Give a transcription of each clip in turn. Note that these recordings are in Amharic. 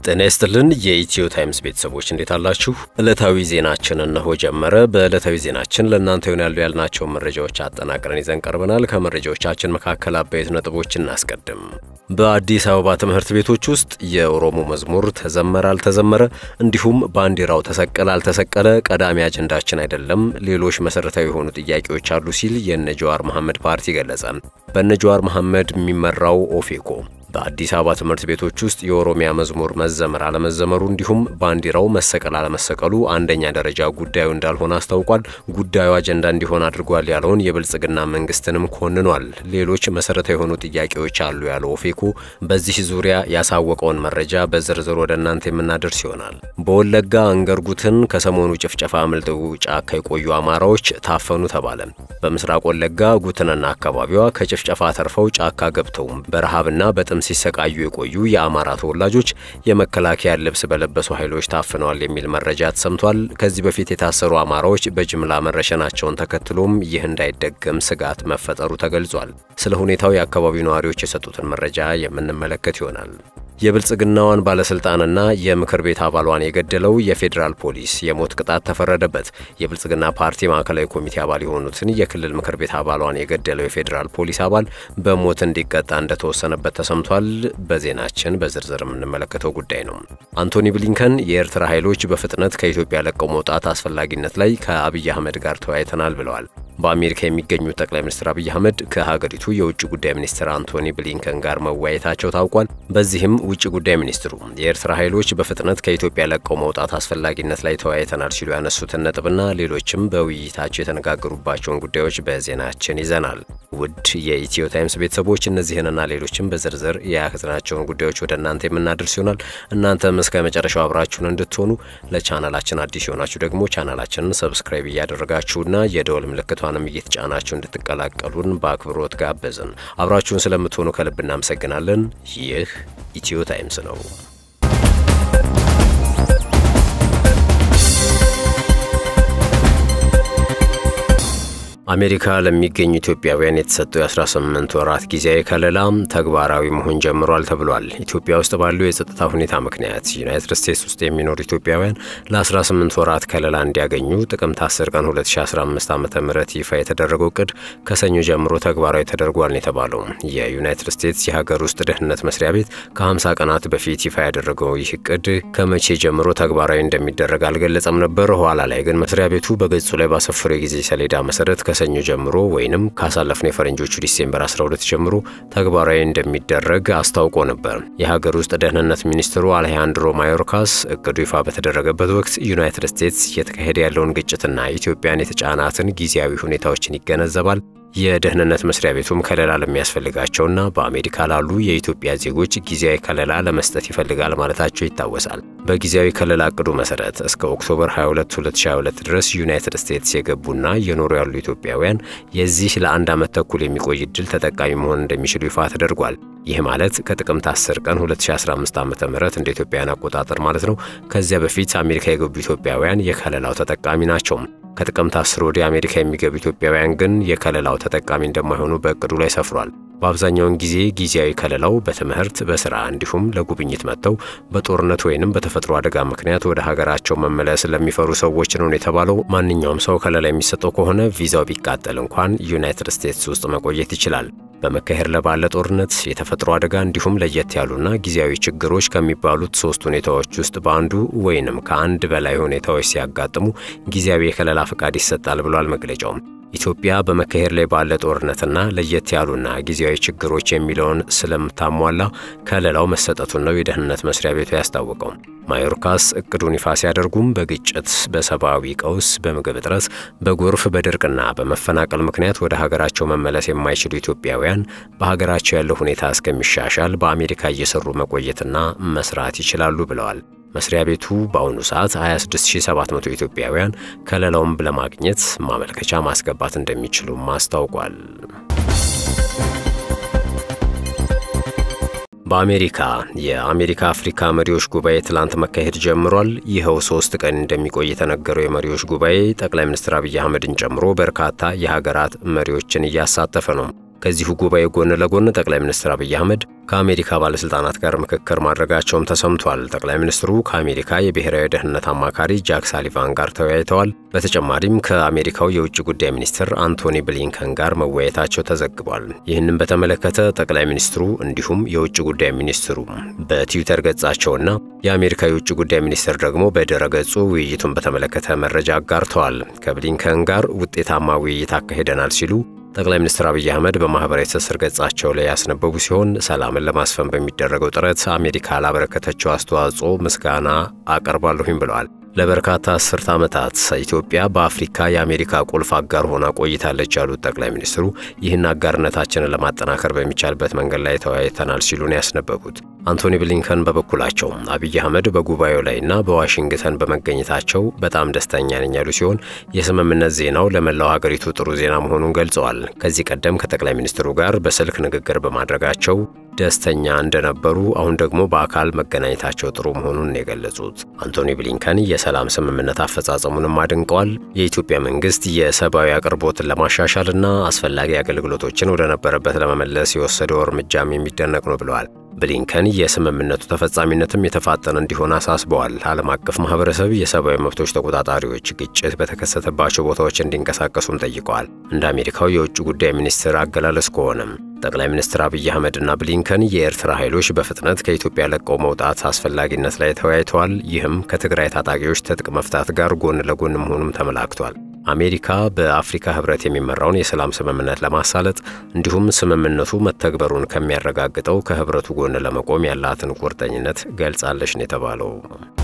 ጤና ይስጥልን የኢትዮ ታይምስ ቤተሰቦች እንዴት አላችሁ? ዕለታዊ ዜናችን እነሆ ጀመረ። በዕለታዊ ዜናችን ለእናንተ ይሆናሉ ያልናቸውን መረጃዎች አጠናቅረን ይዘን ቀርበናል። ከመረጃዎቻችን መካከል አበይት ነጥቦች እናስቀድም። በአዲስ አበባ ትምህርት ቤቶች ውስጥ የኦሮሞ መዝሙር ተዘመረ አልተዘመረ፣ እንዲሁም ባንዲራው ተሰቀለ አልተሰቀለ ቀዳሚ አጀንዳችን አይደለም፣ ሌሎች መሰረታዊ የሆኑ ጥያቄዎች አሉ ሲል የነ ጀዋር መሐመድ ፓርቲ ገለጸ። በነ ጀዋር መሐመድ የሚመራው ኦፌኮ በአዲስ አበባ ትምህርት ቤቶች ውስጥ የኦሮሚያ መዝሙር መዘመር አለመዘመሩ እንዲሁም ባንዲራው መሰቀል አለመሰቀሉ አንደኛ ደረጃ ጉዳዩ እንዳልሆነ አስታውቋል። ጉዳዩ አጀንዳ እንዲሆን አድርጓል ያለውን የብልጽግና መንግስትንም ኮንኗል። ሌሎች መሰረታዊ የሆኑ ጥያቄዎች አሉ ያለው ኦፌኮ በዚህ ዙሪያ ያሳወቀውን መረጃ በዝርዝር ወደ እናንተ የምናደርስ ይሆናል። በወለጋ አንገርጉትን ከሰሞኑ ጭፍጨፋ አምልጠው ጫካ የቆዩ አማራዎች ታፈኑ ተባለ። በምስራቅ ወለጋ ጉትንና አካባቢዋ ከጭፍጨፋ ተርፈው ጫካ ገብተው በረሃብና በጥም ሲሰቃዩ የቆዩ የአማራ ተወላጆች የመከላከያ ልብስ በለበሱ ኃይሎች ታፍነዋል የሚል መረጃ ተሰምቷል። ከዚህ በፊት የታሰሩ አማራዎች በጅምላ መረሸናቸውን ተከትሎም ይህ እንዳይደገም ስጋት መፈጠሩ ተገልጿል። ስለ ሁኔታው የአካባቢው ነዋሪዎች የሰጡትን መረጃ የምንመለከት ይሆናል። የብልጽግናዋን ባለስልጣንና የምክር ቤት አባሏን የገደለው የፌዴራል ፖሊስ የሞት ቅጣት ተፈረደበት። የብልጽግና ፓርቲ ማዕከላዊ ኮሚቴ አባል የሆኑትን የክልል ምክር ቤት አባሏን የገደለው የፌዴራል ፖሊስ አባል በሞት እንዲቀጣ እንደተወሰነበት ተሰምቷል። በዜናችን በዝርዝር የምንመለከተው ጉዳይ ነው። አንቶኒ ብሊንከን የኤርትራ ኃይሎች በፍጥነት ከኢትዮጵያ ለቀው መውጣት አስፈላጊነት ላይ ከአብይ አህመድ ጋር ተወያይተናል ብለዋል። በአሜሪካ የሚገኙት ጠቅላይ ሚኒስትር አብይ አህመድ ከሀገሪቱ የውጭ ጉዳይ ሚኒስትር አንቶኒ ብሊንከን ጋር መወያየታቸው ታውቋል። በዚህም ውጭ ጉዳይ ሚኒስትሩ የኤርትራ ኃይሎች በፍጥነት ከኢትዮጵያ ለቀው መውጣት አስፈላጊነት ላይ ተወያይተናል ሲሉ ያነሱትን ነጥብና ሌሎችም በውይይታቸው የተነጋገሩባቸውን ጉዳዮች በዜናችን ይዘናል። ውድ የኢትዮ ታይምስ ቤተሰቦች እነዚህንና ሌሎችም በዝርዝር የያዝናቸውን ጉዳዮች ወደ እናንተ የምናደርስ ይሆናል። እናንተም እስከ መጨረሻው አብራችሁን እንድትሆኑ ለቻናላችን አዲስ የሆናችሁ ደግሞ ቻናላችንን ሰብስክራይብ እያደረጋችሁና የደወል ምልክቷንም እየተጫናችሁ እንድትቀላቀሉን በአክብሮት ጋበዝን። አብራችሁን ስለምትሆኑ ከልብ እናመሰግናለን። ይህ ኢትዮ ታይምስ ነው። አሜሪካ ለሚገኙ ኢትዮጵያውያን የተሰጠው የ18 ወራት ጊዜያዊ ከለላ ተግባራዊ መሆን ጀምሯል ተብሏል። ኢትዮጵያ ውስጥ ባለው የጸጥታ ሁኔታ ምክንያት ዩናይትድ ስቴትስ ውስጥ የሚኖሩ ኢትዮጵያውያን ለ18 ወራት ከለላ እንዲያገኙ ጥቅምት 10 ቀን 2015 ዓ ም ይፋ የተደረገው እቅድ ከሰኞ ጀምሮ ተግባራዊ ተደርጓል የተባለው የዩናይትድ ስቴትስ የሀገር ውስጥ ደህንነት መስሪያ ቤት ከ50 ቀናት በፊት ይፋ ያደረገው ይህ እቅድ ከመቼ ጀምሮ ተግባራዊ እንደሚደረግ አልገለጸም ነበር። ኋላ ላይ ግን መስሪያ ቤቱ በገጹ ላይ ባሰፈረው የጊዜ ሰሌዳ መሰረት ከሰኞ ጀምሮ ወይንም ካሳለፍነው የፈረንጆቹ ዲሴምበር 12 ጀምሮ ተግባራዊ እንደሚደረግ አስታውቆ ነበር። የሀገር ውስጥ ደህንነት ሚኒስትሩ አሌሃንድሮ ማዮርካስ እቅዱ ይፋ በተደረገበት ወቅት ዩናይትድ ስቴትስ እየተካሄደ ያለውን ግጭትና ኢትዮጵያን የተጫናትን ጊዜያዊ ሁኔታዎችን ይገነዘባል። የደህንነት መስሪያ ቤቱም ከለላ ለሚያስፈልጋቸውና በአሜሪካ ላሉ የኢትዮጵያ ዜጎች ጊዜያዊ ከለላ ለመስጠት ይፈልጋል ማለታቸው ይታወሳል። በጊዜያዊ ከለላ እቅዱ መሰረት እስከ ኦክቶበር 22 2022 ድረስ ዩናይትድ ስቴትስ የገቡና እየኖሩ ያሉ ኢትዮጵያውያን የዚህ ለአንድ ዓመት ተኩል የሚቆይ እድል ተጠቃሚ መሆን እንደሚችሉ ይፋ ተደርጓል። ይህ ማለት ከጥቅምት 10 ቀን 2015 ዓ ም እንደ ኢትዮጵያውያን አቆጣጠር ማለት ነው። ከዚያ በፊት አሜሪካ የገቡ ኢትዮጵያውያን የከለላው ተጠቃሚ ናቸው። ከጥቅምት 10 ወዲህ አሜሪካ የሚገቡ ኢትዮጵያውያን ግን የከለላው ተጠቃሚ እንደማይሆኑ በእቅዱ ላይ ሰፍሯል። በአብዛኛውን ጊዜ ጊዜያዊ ከለላው በትምህርት፣ በስራ እንዲሁም ለጉብኝት መጥተው በጦርነት ወይንም በተፈጥሮ አደጋ ምክንያት ወደ ሀገራቸው መመለስ ለሚፈሩ ሰዎች ነው የተባለው። ማንኛውም ሰው ከለላ የሚሰጠው ከሆነ ቪዛው ቢቃጠል እንኳን ዩናይትድ ስቴትስ ውስጥ መቆየት ይችላል። በመካሄድ ላይ ባለ ጦርነት፣ የተፈጥሮ አደጋ እንዲሁም ለየት ያሉና ጊዜያዊ ችግሮች ከሚባሉት ሶስት ሁኔታዎች ውስጥ በአንዱ ወይንም ከአንድ በላይ ሁኔታዎች ሲያጋጥሙ ጊዜያዊ የከለላ ፈቃድ ይሰጣል ብሏል መግለጫውም። ኢትዮጵያ በመካሄድ ላይ ባለ ጦርነትና ለየት ያሉና ጊዜያዊ ችግሮች የሚለውን ስለምታሟላ ከለላው መሰጠቱን ነው የደህንነት መስሪያ ቤቱ ያስታወቀው። ማዮርካስ እቅዱን ይፋ ሲያደርጉም በግጭት፣ በሰብአዊ ቀውስ፣ በምግብ እጥረት፣ በጎርፍ፣ በድርቅና በመፈናቀል ምክንያት ወደ ሀገራቸው መመለስ የማይችሉ ኢትዮጵያውያን በሀገራቸው ያለው ሁኔታ እስከሚሻሻል በአሜሪካ እየሰሩ መቆየትና መስራት ይችላሉ ብለዋል። መስሪያ ቤቱ በአሁኑ ሰዓት 26700 ኢትዮጵያውያን ከለላውን ለማግኘት ማመልከቻ ማስገባት እንደሚችሉም አስታውቋል። በአሜሪካ የአሜሪካ አፍሪካ መሪዎች ጉባኤ ትላንት መካሄድ ጀምሯል። ይኸው ሶስት ቀን እንደሚቆይ የተነገረው የመሪዎች ጉባኤ ጠቅላይ ሚኒስትር አብይ አህመድን ጨምሮ በርካታ የሀገራት መሪዎችን እያሳተፈ ነው። ከዚሁ ጉባኤ ጎን ለጎን ጠቅላይ ሚኒስትር አብይ አህመድ ከአሜሪካ ባለሥልጣናት ጋር ምክክር ማድረጋቸውም ተሰምቷል። ጠቅላይ ሚኒስትሩ ከአሜሪካ የብሔራዊ ደህንነት አማካሪ ጃክ ሳሊቫን ጋር ተወያይተዋል። በተጨማሪም ከአሜሪካው የውጭ ጉዳይ ሚኒስትር አንቶኒ ብሊንከን ጋር መወያየታቸው ተዘግቧል። ይህንም በተመለከተ ጠቅላይ ሚኒስትሩ እንዲሁም የውጭ ጉዳይ ሚኒስትሩ በትዊተር ገጻቸውና የአሜሪካ የውጭ ጉዳይ ሚኒስትር ደግሞ በድረ ገጹ ውይይቱን በተመለከተ መረጃ አጋርተዋል። ከብሊንከን ጋር ውጤታማ ውይይት አካሂደናል ሲሉ ጠቅላይ ሚኒስትር አብይ አህመድ በማህበራዊ ትስስር ገጻቸው ላይ ያስነበቡ ሲሆን ሰላምን ለማስፈን በሚደረገው ጥረት አሜሪካ ላበረከተችው አስተዋጽኦ ምስጋና አቀርባለሁኝ ብለዋል። ለበርካታ አስርት ዓመታት ኢትዮጵያ በአፍሪካ የአሜሪካ ቁልፍ አጋር ሆና ቆይታለች ያሉት ጠቅላይ ሚኒስትሩ ይህን አጋርነታችንን ለማጠናከር በሚቻልበት መንገድ ላይ ተወያይተናል ሲሉ ነው ያስነበቡት። አንቶኒ ብሊንከን በበኩላቸው አብይ አህመድ በጉባኤው ላይና በዋሽንግተን በመገኘታቸው በጣም ደስተኛ ነኝ ያሉ ሲሆን የስምምነት ዜናው ለመላው ሀገሪቱ ጥሩ ዜና መሆኑን ገልጸዋል። ከዚህ ቀደም ከጠቅላይ ሚኒስትሩ ጋር በስልክ ንግግር በማድረጋቸው ደስተኛ እንደነበሩ አሁን ደግሞ በአካል መገናኘታቸው ጥሩ መሆኑን የገለጹት አንቶኒ ብሊንከን የሰላም ስምምነት አፈጻጸሙንም አድንቀዋል። የኢትዮጵያ መንግስት የሰብአዊ አቅርቦትን ለማሻሻልና አስፈላጊ አገልግሎቶችን ወደ ነበረበት ለመመለስ የወሰደው እርምጃም የሚደነቅ ነው ብለዋል። ብሊንከን የስምምነቱ ተፈጻሚነትም የተፋጠነ እንዲሆን አሳስበዋል። ዓለም አቀፍ ማህበረሰብ የሰብአዊ መብቶች ተቆጣጣሪዎች ግጭት በተከሰተባቸው ቦታዎች እንዲንቀሳቀሱም ጠይቀዋል። እንደ አሜሪካው የውጭ ጉዳይ ሚኒስትር አገላለጽ ከሆነም ጠቅላይ ሚኒስትር አብይ አህመድና ብሊንከን የኤርትራ ኃይሎች በፍጥነት ከኢትዮጵያ ለቀው መውጣት አስፈላጊነት ላይ ተወያይተዋል። ይህም ከትግራይ ታጣቂዎች ትጥቅ መፍታት ጋር ጎን ለጎን መሆኑም ተመላክቷል። አሜሪካ በአፍሪካ ህብረት የሚመራውን የሰላም ስምምነት ለማሳለጥ እንዲሁም ስምምነቱ መተግበሩን ከሚያረጋግጠው ከህብረቱ ጎን ለመቆም ያላትን ቁርጠኝነት ገልጻለች ነው የተባለው።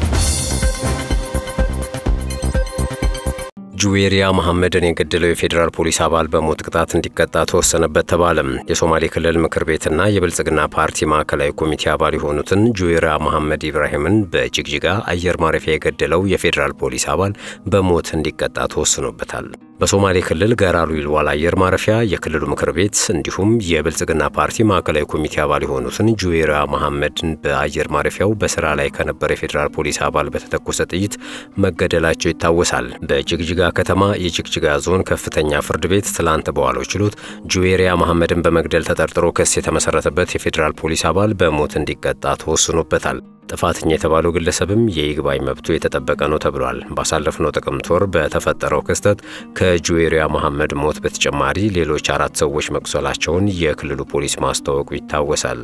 ጁዌሪያ መሐመድን የገደለው የፌዴራል ፖሊስ አባል በሞት ቅጣት እንዲቀጣ ተወሰነበት ተባለም። የሶማሌ ክልል ምክር ቤትና የብልጽግና ፓርቲ ማዕከላዊ ኮሚቴ አባል የሆኑትን ጁዌሪያ መሐመድ ኢብራሂምን በጅግጅጋ አየር ማረፊያ የገደለው የፌዴራል ፖሊስ አባል በሞት እንዲቀጣ ተወስኖበታል። በሶማሌ ክልል ገራሉ ይልዋል አየር ማረፊያ የክልሉ ምክር ቤት እንዲሁም የብልጽግና ፓርቲ ማዕከላዊ ኮሚቴ አባል የሆኑትን ጁዌሪያ መሐመድን በአየር ማረፊያው በስራ ላይ ከነበረ የፌዴራል ፖሊስ አባል በተተኮሰ ጥይት መገደላቸው ይታወሳል። በጅግጅጋ ከተማ የጅግጅጋ ዞን ከፍተኛ ፍርድ ቤት ትላንት በዋለው ችሎት ጁዌሪያ መሐመድን በመግደል ተጠርጥሮ ክስ የተመሰረተበት የፌዴራል ፖሊስ አባል በሞት እንዲቀጣ ተወስኖበታል። ጥፋተኛ የተባለው ግለሰብም የይግባኝ መብቱ የተጠበቀ ነው ተብሏል። ባሳለፍነው ጥቅምት ወር በተፈጠረው ክስተት ከጁዌሪያ መሐመድ ሞት በተጨማሪ ሌሎች አራት ሰዎች መቁሰላቸውን የክልሉ ፖሊስ ማስታወቁ ይታወሳል።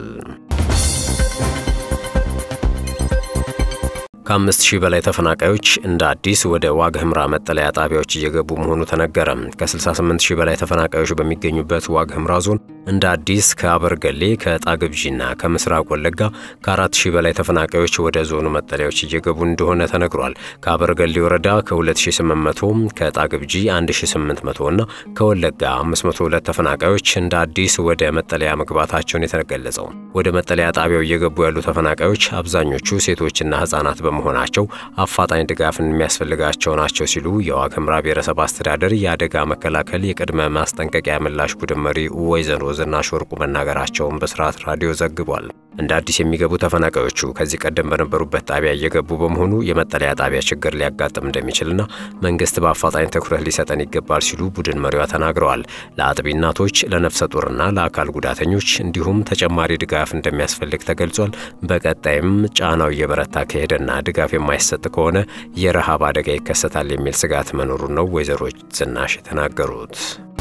ከአምስት ሺህ በላይ ተፈናቃዮች እንደ አዲስ ወደ ዋግ ህምራ መጠለያ ጣቢያዎች እየገቡ መሆኑ ተነገረ። ከ68 ሺህ በላይ ተፈናቃዮች በሚገኙበት ዋግ ህምራ ዞን እንደ አዲስ ከአበርገሌ ከጣግብዢና ከምስራቅ ወለጋ ከ4 ሺህ በላይ ተፈናቃዮች ወደ ዞኑ መጠለያዎች እየገቡ እንደሆነ ተነግሯል። ከአበርገሌ ወረዳ ከ2800 ከጣግብጂ 1800 እና ከወለጋ 502 ተፈናቃዮች እንደ አዲስ ወደ መጠለያ መግባታቸውን የተገለጸው። ወደ መጠለያ ጣቢያው እየገቡ ያሉ ተፈናቃዮች አብዛኞቹ ሴቶችና ህጻናት በመሆናቸው አፋጣኝ ድጋፍን የሚያስፈልጋቸው ናቸው ሲሉ የዋግ ኽምራ ብሔረሰብ አስተዳደር የአደጋ መከላከል የቅድመ ማስጠንቀቂያ ምላሽ ቡድን መሪ ወይዘሮ ዝናሽ ወርቁ መናገራቸውን በስርዓት ራዲዮ ዘግቧል። እንደ አዲስ የሚገቡ ተፈናቃዮቹ ከዚህ ቀደም በነበሩበት ጣቢያ እየገቡ በመሆኑ የመጠለያ ጣቢያ ችግር ሊያጋጥም እንደሚችልና መንግስት በአፋጣኝ ትኩረት ሊሰጠን ይገባል ሲሉ ቡድን መሪዋ ተናግረዋል። ለአጥቢ እናቶች፣ ለነፍሰ ጡርና ለአካል ጉዳተኞች እንዲሁም ተጨማሪ ድጋፍ እንደሚያስፈልግ ተገልጿል። በቀጣይም ጫናው እየበረታ ከሄደና ድጋፍ የማይሰጥ ከሆነ የረሃብ አደጋ ይከሰታል የሚል ስጋት መኖሩን ነው ወይዘሮ ዝናሽ የተናገሩት።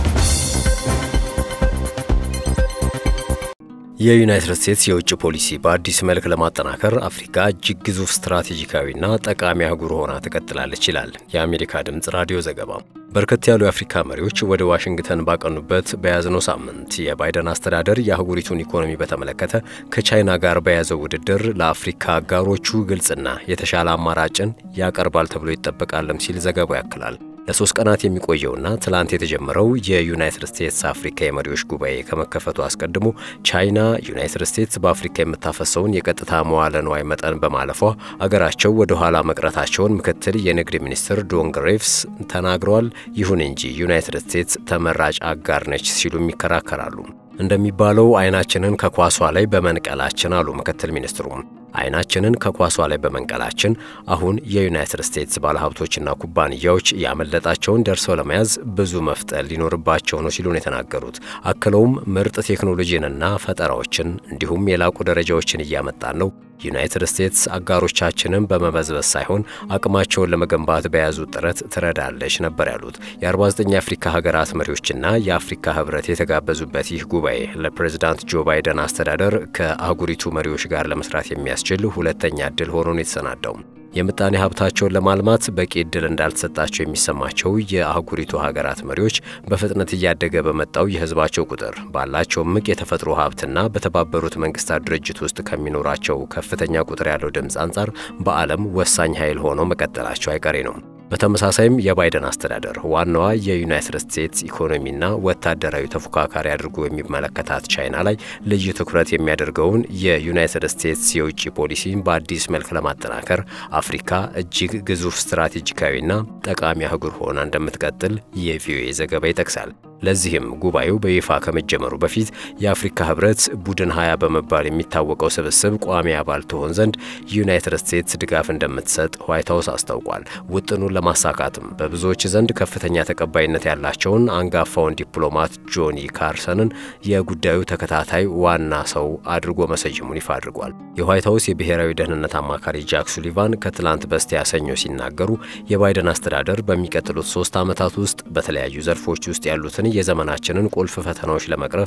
የዩናይትድ ስቴትስ የውጭ ፖሊሲ በአዲስ መልክ ለማጠናከር አፍሪካ እጅግ ግዙፍ ስትራቴጂካዊና ጠቃሚ አህጉር ሆና ትቀጥላለች ይላል የአሜሪካ ድምፅ ራዲዮ ዘገባ። በርከት ያሉ የአፍሪካ መሪዎች ወደ ዋሽንግተን ባቀኑበት በያዝነው ሳምንት የባይደን አስተዳደር የአህጉሪቱን ኢኮኖሚ በተመለከተ ከቻይና ጋር በያዘው ውድድር ለአፍሪካ አጋሮቹ ግልጽና የተሻለ አማራጭን ያቀርባል ተብሎ ይጠበቃልም ሲል ዘገባው ያክላል። ለሶስት ቀናት የሚቆየውና ትላንት የተጀመረው የዩናይትድ ስቴትስ አፍሪካ የመሪዎች ጉባኤ ከመከፈቱ አስቀድሞ ቻይና ዩናይትድ ስቴትስ በአፍሪካ የምታፈሰውን የቀጥታ መዋለ ንዋይ መጠን በማለፏ አገራቸው ወደ ኋላ መቅረታቸውን ምክትል የንግድ ሚኒስትር ዶን ግሬቭስ ተናግረዋል። ይሁን እንጂ ዩናይትድ ስቴትስ ተመራጭ አጋር ነች ሲሉም ይከራከራሉ። እንደሚባለው አይናችንን ከኳሷ ላይ በመንቀላችን አሉ ምክትል ሚኒስትሩም። አይናችንን ከኳሷ ላይ በመንቀላችን አሁን የዩናይትድ ስቴትስ ባለሀብቶችና ኩባንያዎች ያመለጣቸውን ደርሰው ለመያዝ ብዙ መፍጠን ሊኖርባቸው ነው ሲሉ ነው የተናገሩት። አክለውም ምርጥ ቴክኖሎጂንና ፈጠራዎችን እንዲሁም የላቁ ደረጃዎችን እያመጣን ነው ዩናይትድ ስቴትስ አጋሮቻችንን በመበዝበዝ ሳይሆን አቅማቸውን ለመገንባት በያዙት ጥረት ትረዳለች ነበር ያሉት። የ49 የአፍሪካ ሀገራት መሪዎችና የአፍሪካ ህብረት የተጋበዙበት ይህ ጉባኤ ለፕሬዝዳንት ጆ ባይደን አስተዳደር ከአህጉሪቱ መሪዎች ጋር ለመስራት የሚያስችል ሁለተኛ እድል ሆኖ ነው የተሰናዳው። የምጣኔ ሀብታቸውን ለማልማት በቂ እድል እንዳልተሰጣቸው የሚሰማቸው የአህጉሪቱ ሀገራት መሪዎች በፍጥነት እያደገ በመጣው የህዝባቸው ቁጥር ባላቸው እምቅ የተፈጥሮ ሀብትና በተባበሩት መንግስታት ድርጅት ውስጥ ከሚኖራቸው ከፍተኛ ቁጥር ያለው ድምፅ አንጻር በዓለም ወሳኝ ኃይል ሆነው መቀጠላቸው አይቀሬ ነው። በተመሳሳይም የባይደን አስተዳደር ዋናዋ የዩናይትድ ስቴትስ ኢኮኖሚና ወታደራዊ ተፎካካሪ አድርጎ የሚመለከታት ቻይና ላይ ልዩ ትኩረት የሚያደርገውን የዩናይትድ ስቴትስ የውጭ ፖሊሲን በአዲስ መልክ ለማጠናከር አፍሪካ እጅግ ግዙፍ ስትራቴጂካዊና ጠቃሚ አህጉር ሆና እንደምትቀጥል የቪኦኤ ዘገባ ይጠቅሳል። ለዚህም ጉባኤው በይፋ ከመጀመሩ በፊት የአፍሪካ ህብረት ቡድን ሀያ በመባል የሚታወቀው ስብስብ ቋሚ አባል ትሆን ዘንድ ዩናይትድ ስቴትስ ድጋፍ እንደምትሰጥ ዋይት ሀውስ አስታውቋል። ውጥኑን ለማሳካትም በብዙዎች ዘንድ ከፍተኛ ተቀባይነት ያላቸውን አንጋፋውን ዲፕሎማት ጆኒ ካርሰንን የጉዳዩ ተከታታይ ዋና ሰው አድርጎ መሰየሙን ይፋ አድርጓል። የዋይት ሀውስ የብሔራዊ ደህንነት አማካሪ ጃክ ሱሊቫን ከትላንት በስቲያ ሰኞ ሲናገሩ የባይደን አስተዳደር በሚቀጥሉት ሶስት ዓመታት ውስጥ በተለያዩ ዘርፎች ውስጥ ያሉትን የዘመናችንን ቁልፍ ፈተናዎች ለመቅረፍ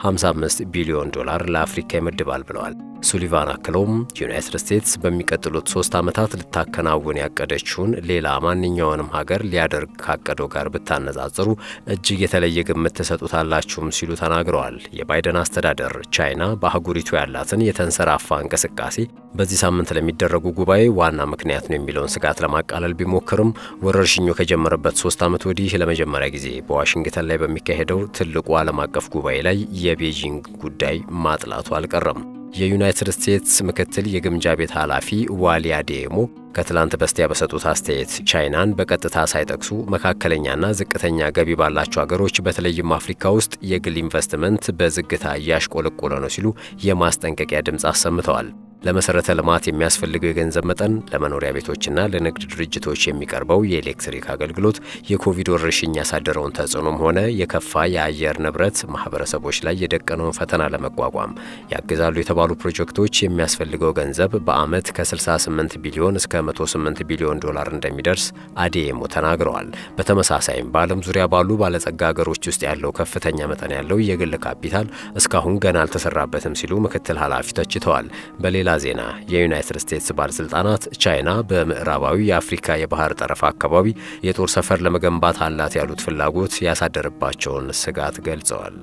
55 ቢሊዮን ዶላር ለአፍሪካ ይመድባል ብለዋል። ሱሊቫን አክለውም ዩናይትድ ስቴትስ በሚቀጥሉት ሶስት ዓመታት ልታከናውን ያቀደችውን ሌላ ማንኛውንም ሀገር ሊያደርግ ካቀደው ጋር ብታነጻጽሩ እጅግ የተለየ ግምት ትሰጡታላችሁም ሲሉ ተናግረዋል። የባይደን አስተዳደር ቻይና በአህጉሪቱ ያላትን የተንሰራፋ እንቅስቃሴ በዚህ ሳምንት ለሚደረጉ ጉባኤ ዋና ምክንያት ነው የሚለውን ስጋት ለማቃለል ቢሞክርም ወረርሽኙ ከጀመረበት ሶስት ዓመት ወዲህ ለመጀመሪያ ጊዜ በዋሽንግተን ላይ በሚካሄደው ትልቁ ዓለም አቀፍ ጉባኤ ላይ የቤጂንግ ጉዳይ ማጥላቱ አልቀረም። የዩናይትድ ስቴትስ ምክትል የግምጃ ቤት ኃላፊ ዋሊያ ዴሞ ከትላንት በስቲያ በሰጡት አስተያየት ቻይናን በቀጥታ ሳይጠቅሱ መካከለኛና ዝቅተኛ ገቢ ባላቸው ሀገሮች በተለይም አፍሪካ ውስጥ የግል ኢንቨስትመንት በዝግታ እያሽቆለቆለ ነው ሲሉ የማስጠንቀቂያ ድምፅ አሰምተዋል። ለመሰረተ ልማት የሚያስፈልገው የገንዘብ መጠን፣ ለመኖሪያ ቤቶችና ለንግድ ድርጅቶች የሚቀርበው የኤሌክትሪክ አገልግሎት የኮቪድ ወረርሽኝ ያሳደረውን ተጽዕኖም ሆነ የከፋ የአየር ንብረት ማህበረሰቦች ላይ የደቀነውን ፈተና ለመቋቋም ያግዛሉ የተባሉ ፕሮጀክቶች የሚያስፈልገው ገንዘብ በዓመት ከ68 ቢሊዮን እስከ 108 ቢሊዮን ዶላር እንደሚደርስ አዴሞ ተናግረዋል። በተመሳሳይም በዓለም ዙሪያ ባሉ ባለጸጋ ሀገሮች ውስጥ ያለው ከፍተኛ መጠን ያለው የግል ካፒታል እስካሁን ገና አልተሰራበትም ሲሉ ምክትል ኃላፊ ተችተዋል። በሌላ ዜና የዩናይትድ ስቴትስ ባለሥልጣናት ቻይና በምዕራባዊ የአፍሪካ የባህር ጠረፍ አካባቢ የጦር ሰፈር ለመገንባት አላት ያሉት ፍላጎት ያሳደረባቸውን ስጋት ገልጸዋል።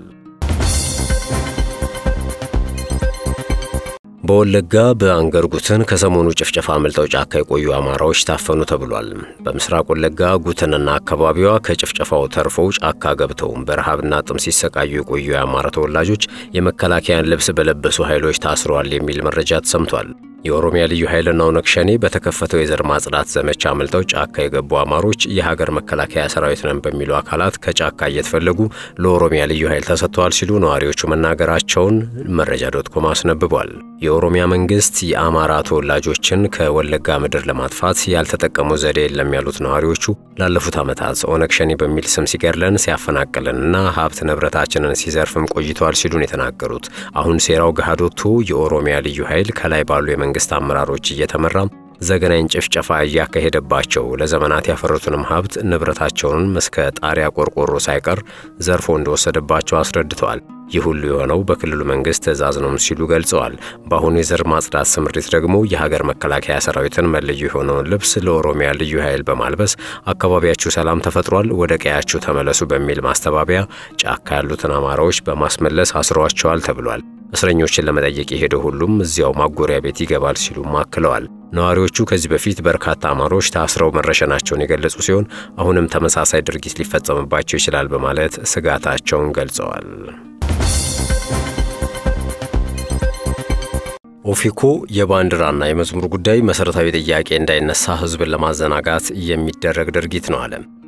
በወለጋ በአንገር ጉትን ከሰሞኑ ጭፍጨፋ አምልጠው ጫካ የቆዩ አማራዎች ታፈኑ ተብሏል። በምስራቅ ወለጋ ጉትንና አካባቢዋ ከጭፍጨፋው ተርፈው ጫካ ገብተው በረሃብና ጥም ሲሰቃዩ የቆዩ የአማራ ተወላጆች የመከላከያን ልብስ በለበሱ ኃይሎች ታስረዋል የሚል መረጃ ተሰምቷል። የኦሮሚያ ልዩ ኃይልና ኦነግ ሸኔ በተከፈተው የዘር ማጽዳት ዘመቻ አምልጠው ጫካ የገቡ አማሮች የሀገር መከላከያ ሰራዊት ነን በሚሉ አካላት ከጫካ እየተፈለጉ ለኦሮሚያ ልዩ ኃይል ተሰጥተዋል ሲሉ ነዋሪዎቹ መናገራቸውን መረጃ ዶት ኮም አስነብቧል። የኦሮሚያ መንግስት የአማራ ተወላጆችን ከወለጋ ምድር ለማጥፋት ያልተጠቀሙ ዘዴ የለም ያሉት ነዋሪዎቹ ላለፉት ዓመታት ኦነግ ሸኔ በሚል ስም ሲገድለን ሲያፈናቅልንና ሀብት ንብረታችንን ሲዘርፍም ቆይተዋል ሲሉ ነው የተናገሩት። አሁን ሴራው ገሃድ ወጥቶ የኦሮሚያ ልዩ ኃይል ከላይ ባሉ የመንግስት አመራሮች እየተመራ ዘገናኝ ጭፍጨፋ እያካሄደባቸው ለዘመናት ያፈሩትንም ሀብት ንብረታቸውንም እስከ ጣሪያ ቆርቆሮ ሳይቀር ዘርፎ እንደወሰደባቸው አስረድተዋል። ይህ ሁሉ የሆነው በክልሉ መንግስት ትዕዛዝ ነው ሲሉ ገልጸዋል። በአሁኑ የዘር ማጽዳት ስምሪት ደግሞ የሀገር መከላከያ ሰራዊትን መለዮ የሆነውን ልብስ ለኦሮሚያ ልዩ ኃይል በማልበስ አካባቢያችሁ ሰላም ተፈጥሯል፣ ወደ ቀያችሁ ተመለሱ በሚል ማስተባበያ ጫካ ያሉትን አማራዎች በማስመለስ አስረዋቸዋል ተብሏል። እስረኞችን ለመጠየቅ የሄደው ሁሉም እዚያው ማጎሪያ ቤት ይገባል ሲሉም አክለዋል። ነዋሪዎቹ ከዚህ በፊት በርካታ አማሮች ታስረው መረሸናቸውን የገለጹ ሲሆን አሁንም ተመሳሳይ ድርጊት ሊፈጸምባቸው ይችላል በማለት ስጋታቸውን ገልጸዋል። ኦፌኮ የባንዲራና የመዝሙር ጉዳይ መሠረታዊ ጥያቄ እንዳይነሳ ሕዝብን ለማዘናጋት የሚደረግ ድርጊት ነው አለ።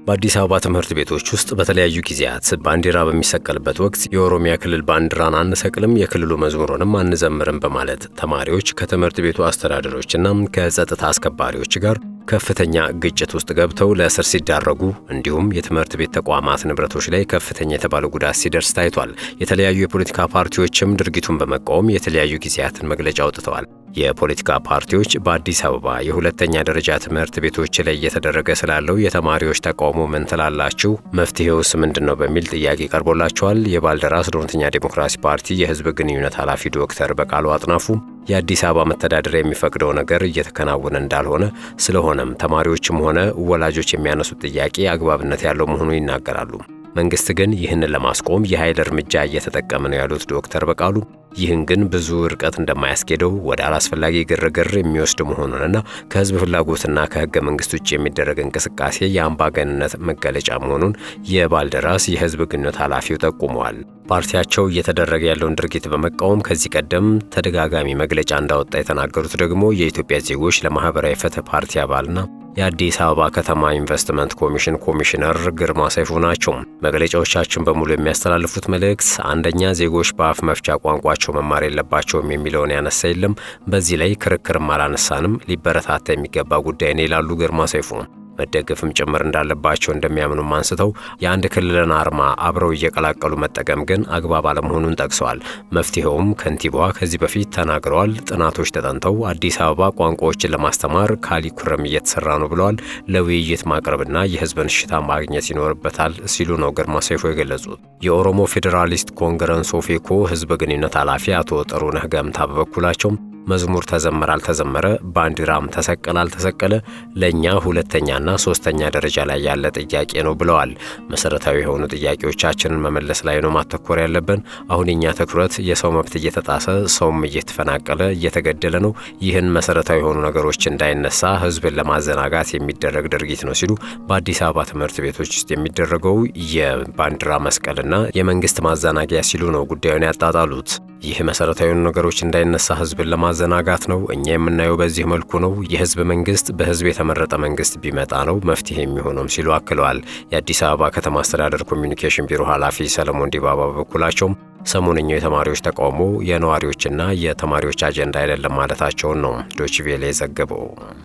በአዲስ አበባ ትምህርት ቤቶች ውስጥ በተለያዩ ጊዜያት ባንዲራ በሚሰቀልበት ወቅት የኦሮሚያ ክልል ባንዲራን አንሰቅልም፣ የክልሉ መዝሙሩንም አንዘምርም በማለት ተማሪዎች ከትምህርት ቤቱ አስተዳደሮችና ከጸጥታ አስከባሪዎች ጋር ከፍተኛ ግጭት ውስጥ ገብተው ለእስር ሲዳረጉ እንዲሁም የትምህርት ቤት ተቋማት ንብረቶች ላይ ከፍተኛ የተባለ ጉዳት ሲደርስ ታይቷል። የተለያዩ የፖለቲካ ፓርቲዎችም ድርጊቱን በመቃወም የተለያዩ ጊዜያትን መግለጫ አውጥተዋል። የፖለቲካ ፓርቲዎች በአዲስ አበባ የሁለተኛ ደረጃ ትምህርት ቤቶች ላይ እየተደረገ ስላለው የተማሪዎች ተቃውሞ ምን ትላላችሁ? መፍትሄውስ ምንድን ነው? በሚል ጥያቄ ቀርቦላቸዋል። የባልደራስ እውነተኛ ዴሞክራሲ ፓርቲ የህዝብ ግንኙነት ኃላፊ ዶክተር በቃሉ አጥናፉ የአዲስ አበባ መተዳደሪያ የሚፈቅደው ነገር እየተከናወነ እንዳልሆነ፣ ስለሆነም ተማሪዎችም ሆነ ወላጆች የሚያነሱት ጥያቄ አግባብነት ያለው መሆኑን ይናገራሉ። መንግስት ግን ይህንን ለማስቆም የኃይል እርምጃ እየተጠቀመ ነው ያሉት ዶክተር በቃሉ ይህን ግን ብዙ ርቀት እንደማያስኬደው ወደ አላስፈላጊ ግርግር የሚወስድ መሆኑንና ከህዝብ ፍላጎትና ከህገ መንግስት ውጭ የሚደረግ እንቅስቃሴ የአምባገንነት መገለጫ መሆኑን የባልደራስ የህዝብ ግንኙነት ኃላፊው ጠቁመዋል። ፓርቲያቸው እየተደረገ ያለውን ድርጊት በመቃወም ከዚህ ቀደም ተደጋጋሚ መግለጫ እንዳወጣ የተናገሩት ደግሞ የኢትዮጵያ ዜጎች ለማህበራዊ ፍትህ ፓርቲ አባልና የአዲስ አበባ ከተማ ኢንቨስትመንት ኮሚሽን ኮሚሽነር ግርማ ሰይፉ ናቸው። መግለጫዎቻችን በሙሉ የሚያስተላልፉት መልእክት አንደኛ ዜጎች በአፍ መፍቻ ቋንቋቸው መማር የለባቸውም የሚለውን ያነሳ የለም። በዚህ ላይ ክርክርም አላነሳንም። ሊበረታታ የሚገባ ጉዳይ ነው ይላሉ ግርማ ሰይፉ። መደገፍም ጭምር እንዳለባቸው እንደሚያምኑም አንስተው የአንድ ክልልን አርማ አብረው እየቀላቀሉ መጠቀም ግን አግባብ አለመሆኑን ጠቅሰዋል። መፍትሄውም ከንቲባዋ ከዚህ በፊት ተናግረዋል። ጥናቶች ተጠንተው አዲስ አበባ ቋንቋዎችን ለማስተማር ካሊኩረም እየተሰራ ነው ብለዋል። ለውይይት ማቅረብና የህዝብን እሽታ ማግኘት ይኖርበታል ሲሉ ነው ግርማ ሰይፎ የገለጹት። የኦሮሞ ፌዴራሊስት ኮንግረስ ኦፌኮ ህዝብ ግንኙነት ኃላፊ አቶ ጥሩነህ ገምታ በበኩላቸው መዝሙር ተዘመረ አልተዘመረ፣ ባንዲራም ተሰቀለ አልተሰቀለ ለእኛ ሁለተኛና ሶስተኛ ደረጃ ላይ ያለ ጥያቄ ነው ብለዋል። መሰረታዊ የሆኑ ጥያቄዎቻችንን መመለስ ላይ ነው ማተኮር ያለብን። አሁን የኛ ትኩረት የሰው መብት እየተጣሰ ሰውም እየተፈናቀለ እየተገደለ ነው። ይህን መሰረታዊ የሆኑ ነገሮች እንዳይነሳ ህዝብን ለማዘናጋት የሚደረግ ድርጊት ነው ሲሉ በአዲስ አበባ ትምህርት ቤቶች ውስጥ የሚደረገው የባንዲራ መስቀልና የመንግስት ማዘናጊያ ሲሉ ነው ጉዳዩን ያጣጣሉት። ይህ መሰረታዊ የሆኑ ነገሮች እንዳይነሳ ህዝብን ለማዘናጋት ነው። እኛ የምናየው በዚህ መልኩ ነው። የህዝብ መንግስት በህዝብ የተመረጠ መንግስት ቢመጣ ነው መፍትሄ የሚሆነውም ሲሉ አክለዋል። የአዲስ አበባ ከተማ አስተዳደር ኮሚኒኬሽን ቢሮ ኃላፊ ሰለሞን ዲባባ በበኩላቸውም ሰሞነኛው የተማሪዎች ተቃውሞ የነዋሪዎችና የተማሪዎች አጀንዳ አይደለም ማለታቸውን ነው ዶችቬሌ የዘገበው።